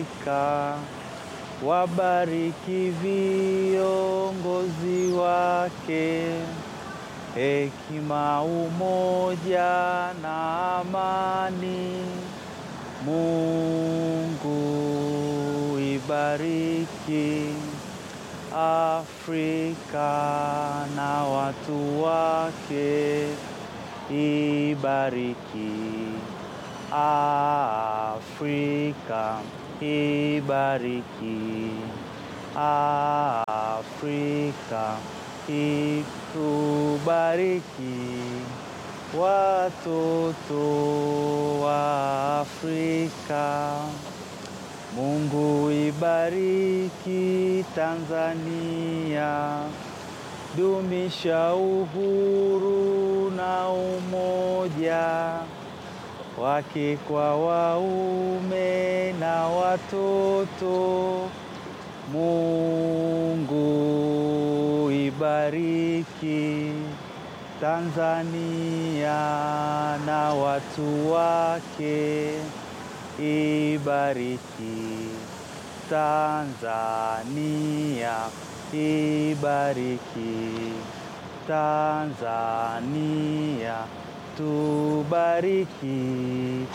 Afrika, wabariki viongozi wake, hekima, umoja na amani. Mungu ibariki Afrika na watu wake, ibariki Afrika, ibariki Afrika, itubariki watoto wa Afrika. Mungu ibariki Tanzania, dumisha uhuru na umoja wake kwa waume na watoto. Mungu ibariki Tanzania na watu wake, ibariki Tanzania, ibariki Tanzania, tubariki